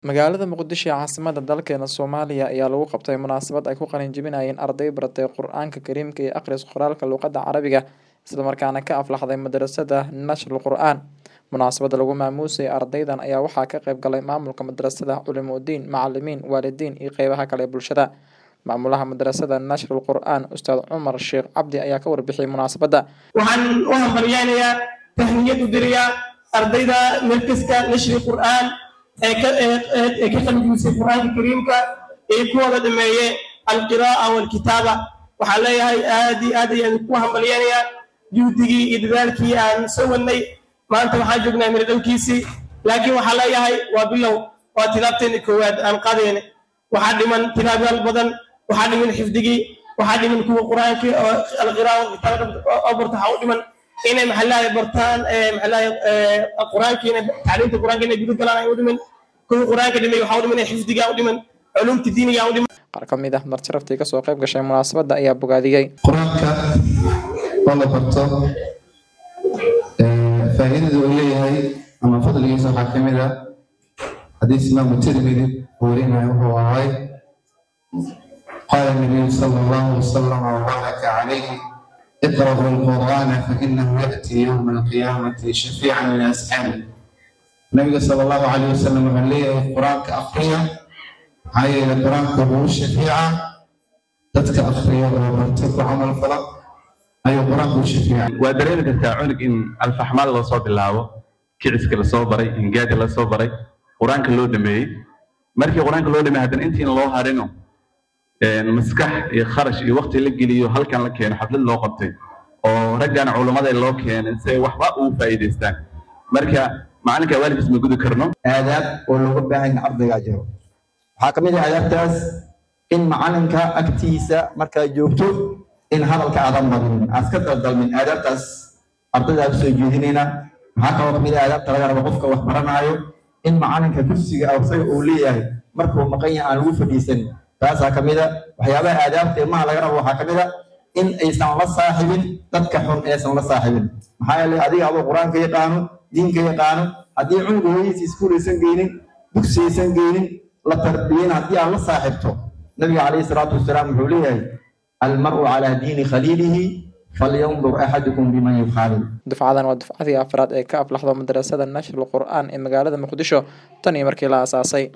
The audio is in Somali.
Magaalada Muqdisho ee caasimadda dalkeena Soomaaliya ayaa lagu qabtay munaasabad ay ku qalin jebinayeen arday baratay Qur'aanka Kariimka iyo akhris qoraalka luqadda Carabiga isla markaana ka aflaxday madrasada Nashrul Qur'aan. Munaasabadda lagu maamuusay ardaydan ayaa waxaa ka qayb galay maamulka madrasada, culimooyin, macalimiin, waalidiin iyo qeybaha kale ee bulshada. Maamulaha madrasada Nashrul Qur'aan, Ustaad Cumar Sheekh Cabdi ayaa ka warbixiyay munaasabadda. waxaan u hambalyaynayaa tahniyad u dirayaa ardayda markaska nashri qur'aan ee ka ee- ee- ee ka qalbigisay qur'aanka kariimka ee kuwada dhameeye alqiraa'a walkitaaba waxaan leeyahay aad iyo aad ayaan ku hambalyaynayaa juhdigii iyo dadaalkii aan soo wadnay maanta waxaan joognaa miro dhalkiisii laakiin waxaan leeyahay waa bilow waa tilaabteena koowaad aan qaadayna waxaa dhiman tilaabayaal badan waxaa dhiman xifdigii waxaa dhiman kuwa qur'aanka oo alqiraa'a walkitaaba oo barta waxaa u dhiman inay maxalaha bartaan ee maxalaha ee quraanka inay tacliinta quraanka inay gudu galaan ay u dhiman kuwa quraanka dhimay waxaa u dhiman inay xifdiga u dhiman culumta diiniga u dhiman Qaar ka mid ah martiraftii ka soo qayb gashay munaasabadda ayaa bogaadiyey. qur-aanka oo la barto ee, faa'iidada uu leeyahay ama fadligiisa waxaa ka mid ah xadiis imaamu tirmidi uu warinayo wuxuu ahay qaala nabiyu sala allahu wasalam wabaraka calayhi iqra'u alqur'aana fainahu ya'ti yowma alqiyaamati shafiican liasxaabi nabiga sala allahu calayhi wasalam wuxuu leeyahay qur-aanka aqriya maxaa yeelay qur-aanka wuxuu u shafiicaa dadka akhriya oo bartay ku camal fala ayuu qur-aanku u shafiicay waa dareemi kartaa cunug in alfaxmaad loo soo bilaabo kiciska lasoo baray hingaadi lasoo baray qur-aanka loo dhameeyey markii qur-aanka loo dhameeyey haddana intiin loo harino een, maskax iyo kharash iyo waqti la geliyo halkan la keeno xaflad loo qabtay oo raggan culummada loo keenay si ay waxba ugu faa'iidaystaan marka macalinka waalidkiis ma gudi karno aadaab oo looga baahan yahay ardaygaa jiro waxaa ka mid ah aadaabtaas in macalinka agtiisa markaa joogto in hadalka aadan badinin aad iska daldalmin aadaabtaas ardayda aad usoo jeedinayna maxaa kaloo kamid ah aadaabta laga rabo qofka wax baranaayo in macalinka kursiga isaga uu leeyahay markuu maqan yahay aan lagu fadhiisanin taasaa ka mid a waxyaabaha aadaabta ilmaha laga rabo waxaa ka mid a in aysan la saaxibin dadka xun aysan la saaxibin maxaa yeelay adiga adoo qur-aanka yaqaano diinka yaqaano haddii cunuga hooyadiisa iskuul aysan geynin dugsi aysan geynin la tarbiyin haddii aad la saaxibto nabiga calayhi salaatu wasalaam wuxuu leeyahay almar'u calaa diini khaliilihi falyandur axadukum biman yukhaalil Dufcadan waa dufcadii afraad ee ka aflaxdo madrasada Nashrul Qur'aan ee magaalada Muqdisho tan iyo markii la aasaasay.